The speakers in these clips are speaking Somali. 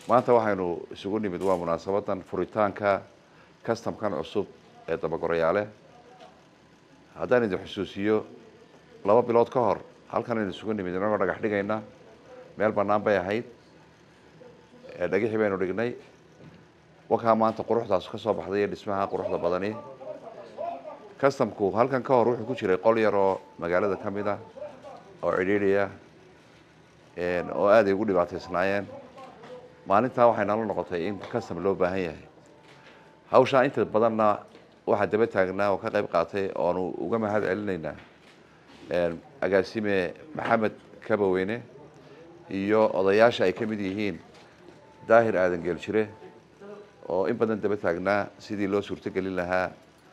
maanta waxaynu isugu nimid waa munaasabadan furitaanka customkan cusub ee dabagorayaale haddaan idin xusuusiyo laba bilood ka hor halkan aynu isugu nimid inagoo dhagax dhigayna meel bannaan bay ahayd dhagixii baynu dhignay wakaa maanta quruxdaas ka soo baxday iyo dhismaha quruxda badani customku halkan ka hor wuxuu ku jiray qol yar oo magaalada ka mid ah oo cidhiidhiya oo aad ay ugu dhibaataysnaayeen maalintaa waxay nala noqotay in custom loo baahan yahay hawshaa inta badanna waxaa daba taagnaa oo ka qayb qaatay oonu uga mahad celinaynaa agaasime maxamed kabaweyne iyo odayaasha ay ka mid yihiin daahir aadan geeljire oo in badan daba taagnaa sidii loo suurto gelin lahaa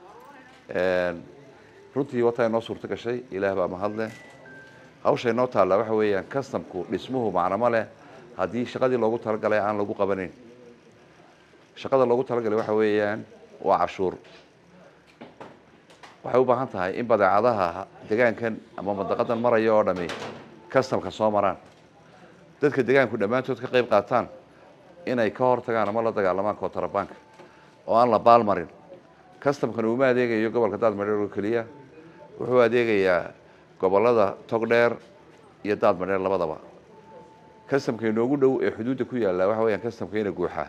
runtii wataa inoo suurto gashay ilaah baa mahadleh hawsha inoo taalla waxa weeyaan customku dhismuhu macnamo leh haddii shaqadii loogu talagalay aan lagu qabanayn shaqada loogu talagalay waxa weeyaan waa cashuur waxay u baahan tahay in badeecadaha degaankan ama mandaqadan maraya oo dhami customka soo maraan dadka degaanku dhammaantood ka qayb qaataan inay ka hor tagaan ama la dagaalamaan kootarabaanka oo aan la baalmarin customkan uma adeegayo gobolka daadmadheer oo keliya wuxuu adeegayaa gobolada togdheer iyo daadmadheer labadaba customka inoogu dhow ee xuduudda ku yaalla waxa weyaan customka ina guuxaa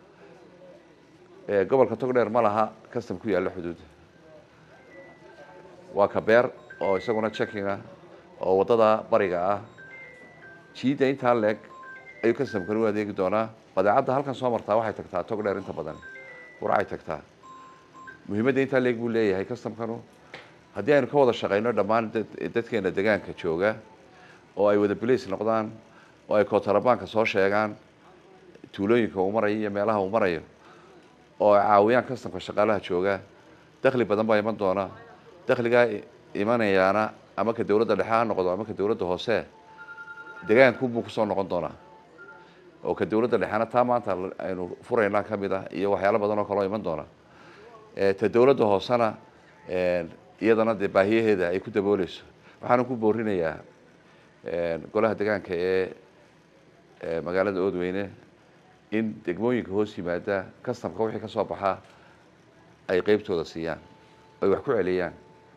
gobolka togdheer ma laha custom ku yaalla xuduudda waa kabeer oo isaguna checking ah oo waddada bariga ah jiidda intaa leeg ayuu customkan u adeegi doonaa badeecadda halkan soo martaa waxay tagtaa togdheer inta badan burcay tagtaa muhiimadda intaa leeg buu leeyahay customkanu haddii aynu ka wada shaqayno dhammaan dadkeena degaanka jooga oo ay wada blace noqdaan oo ay kootarabaanka soo sheegaan tuulooyinka uu marayo iyo meelaha uu marayo oo ay caawiyaan customka shaqaalaha jooga dakhli badan baa iman doona dakhligaa imanayaana ama ka dowladda dhexe ha noqdo ama ka dowladda hoose degaanku buu kusoo noqon doonaa oo ka dowladda dhexena taa maanta aynu furaynaa ka mid ah iyo waxyaalo badan oo kaloo iman doona ta dowladda hoosena iyadana dee baahiyaheeda ay ku dabooleyso waxaana ku boorinayaa golaha degaanka ee magaalada oodweyne in degmooyinka hoos yimaada customka wixii ka soo baxaa ay qeybtooda siiyaan ay wax ku celiyaan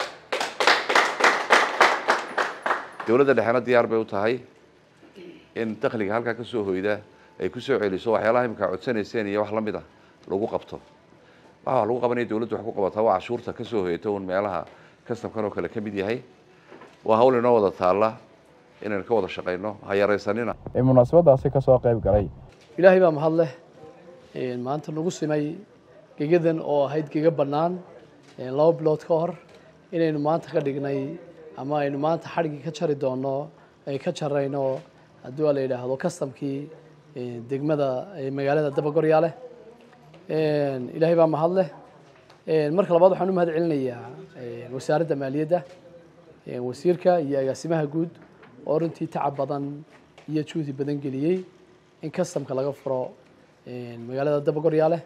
dowladda dhexena diyaar bay u tahay in dakhliga halkaa ka soo hoyda ay ku soo celiso waxyaalaha imika codsanayseen iyo wax la mid ah lagu qabto waxa wax lagu qabanaya dowladdu wax ku qabataa waa cashuurta ka soo hoyata un meelaha customkan oo kale ka mid yahay waa hawl inoo wada taalla inaynu ka wada shaqayno ha yaraysanina ee munaasabadaasi ka soo qayb galay ilaahay baa mahad leh maanta nagu simay gegadan oo ahayd gega bannaan laba bilood ka hor inaynu maanta ka dhignay ama aynu maanta xadhigii ka jari doono ay ka jarayno haddii waa la yidhaahdo customkii degmada magaalada dabagoryaale ilaahay baa mahad leh marka labaad waxaan u mahad celinayaa wasaaradda maaliyadda wasiirka iyo agaasimaha guud oo runtii tacab badan iyo juhdi badan geliyey in customka laga furo magaalada dabagoryaale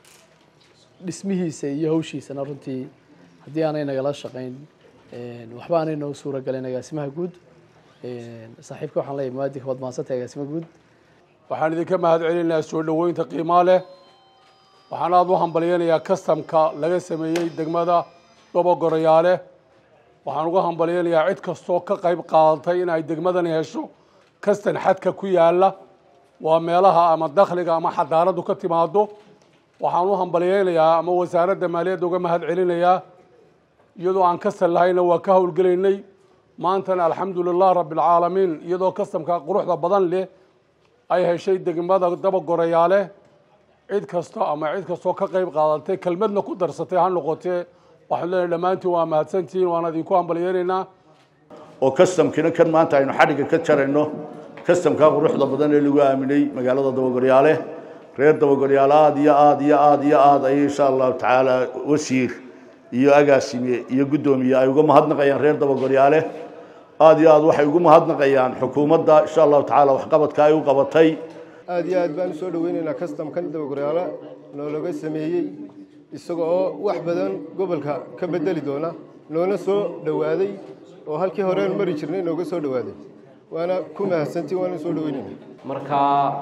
dhismihiisa iyo hawshiisana runtii haddii aanay nagala shaqayn waxba aanay noo suura galin agaasimaha guud saaxiibka waxaan leeyahay muwaadinka waad mahadsantahay agaasimaha guud waxaan idinka mahad celinayaa soo dhoweynta qiimaa leh waxaan aada u hambalyaynayaa customka laga sameeyey degmada dabagoryaale waxaan uga hambalyaynayaa cid kastoo ka qayb qaadatay in ay degmadani hesho kastan xadka ku yaalla waa meelaha ama dakhliga ama xadaaradu ka timaado waxaan u hambalyaynayaa ama wasaaradda maaliyadda uga mahad celinayaa iyadoo aan kastan lahayna waa ka howlgelaynay maantana alxamdu lilah rabbi alcaalamiin iyadoo kastamka quruxda badan leh ay heshay degmada dabagorayaale cid kasta ama cid kastoo ka qayb qaadatay kelmadna ku darsatay ha noqotee waxaan leenahay dhammaantiin waa mahadsantihiin waan idinku hambalyaynaynaa oo customkina kan maanta aynu xadhigga ka jarayno customka quruxda badan ee lagu aaminay magaalada dabagoryaale reer dabagoryaale aada iyo aada iyo aada iyo aada ayay insha allahu tacaala wasiir iyo agaasime iyo guddoomiye ay uga mahadnaqayaan reer dabagoryaale aada iyo aada waxay ugu mahadnaqayaan xukuumadda insha allahu tacaala waxqabadka ay u qabatay aada iyo aad baan usoo dhaweynaynaa customkan dabagoryaale noolaga sameeyey isaga oo wax badan gobolka ka bedeli doona noona soo dhowaaday oo halkii horean mari jirnay nooga soo dhowaaday waana ku mahadsantiin waana soo dhaweynayna marka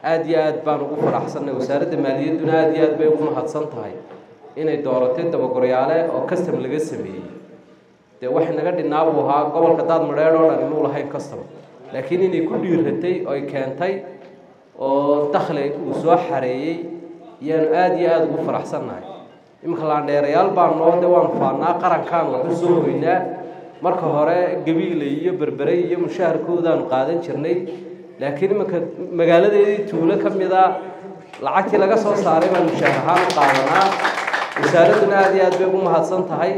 aada iyo aad baan ugu faraxsannay wasaaradda maaliyadduna aada iyo aad bay ugu mahadsan tahay inay dooratay dabagoryaale oo custom laga sameeyey dee waxay naga dhinaa buu ahaa gobolka daad madheedh oo dhan inuu lahayn custom laakiin inay ku dhiiratay oy keentay oo dakhli uu soo xareeyey ayaanu aada iyo aada ugu faraxsannahay iminka laandheerayaal baan noo de waanu faannaa qarankaan waxu soo hoynaa marka hore gabiile iyo berbere iyo mushaharkoodaanu qaadan jirnay laakiin iminka magaaladeedii tuulo ka mid a lacagtii laga soo saaray baan mushaahar ahaan u qaadanaa wasaaradduna aada iyo aad bay ugu mahadsan tahay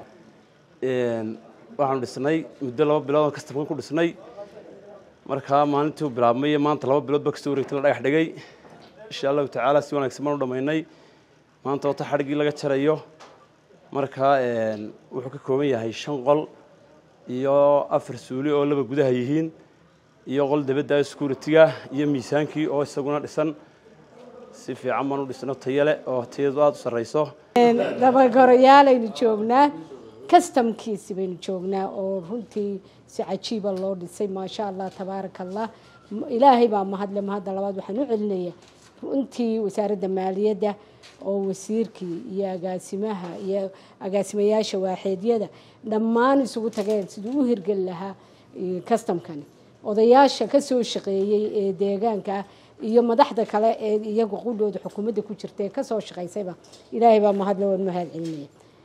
waxaanu dhisnay muddo laba bilood oo kastamkan ku dhisnay markaa maalintii uu bilaabmay iyo maanta laba bilood ba kasoo wareegtay la dhagax dhigay insha allahu tacaala si wanaagsan baan u dhammaynay maanta wata xadhiggii laga jarayo markaa wuxuu ka kooban yahay shan qol iyo afar suuli oo laba gudaha yihiin iyo qol dabadda security-ga iyo miisaankii oo isaguna dhisan si fiican baan u dhisno tayo leh oo tayadu aada u sarreyso dabagorayaalaynu joognaa kastamkiisi baynu joognaa oo runtii si cajiiba loo dhisay maasha allah tabaaraka allah ilaahay baa mahadle mahadda labaad waxaan u celinayaa runtii wasaaradda maaliyadda oo wasiirkii iyo agaasimaha iyo agaasimayaasha waaxeedyada dhammaan isugu tageen siduu u hirgeli lahaa kastamkani odayaasha kasoo shaqeeyey ee deegaanka ah iyo madaxda kale ee iyagu qudhooda xukuumadda ku jirta ee kasoo shaqaysayba ilaahay baa mahadle waan mahad celinaya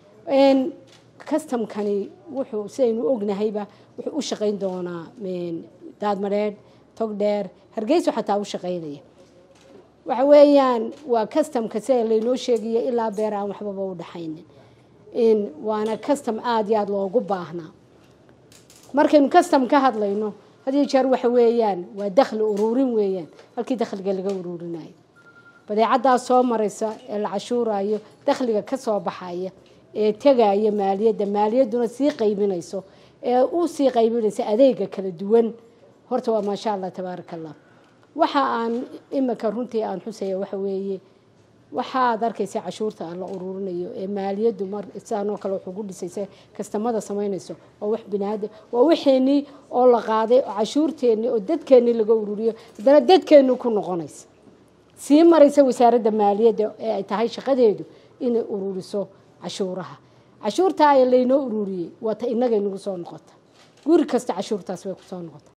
kastamkani wuxuu sidaynu ognahayba wuxuu u shaqayn doonaa daadmadheedh togdheer hargeyso xataa u shaqaynaya waxa weeyaan waa kastamka sida laynoo sheegaya ilaa beer aan waxbaba u dhaxaynin waana kastam aada iyo aada loogu baahnaa markaynu kastam ka hadlayno hadiyo jeer waxa weeyaan waa dakhli uruurin weeyaan halkii dakhliga laga uruurinayo badeecadaas soo maraysa ee la cashuurayo dakhliga ka soo baxaya ee tegaya maaliyadda maaliyadduna sii qaybinayso ee u sii qaybinaysa adeega kala duwan horta waa maasha allah tabaaraka allah waxa aan imika runtii aan xusaya waxa weeye waxaad arkaysa cashuurta aan la uruurinayo ee maaliyaddu mar sidaanoo kale wuxuu ku dhisaysa kastamada samaynayso waa wax binaada waa waxeenii oo la qaaday oo cashuurteennii oo dadkeennii laga ururiyo haddana dadkeenni ku noqonaysa sii maraysa wasaaradda maaliyadda ee ay tahay shaqadeedu inay ururiso cashuuraha cashuurtaa ee laynoo ururiyey waa ta inagay nagu soo noqota guri kasta cashuurtaas way kusoo noqota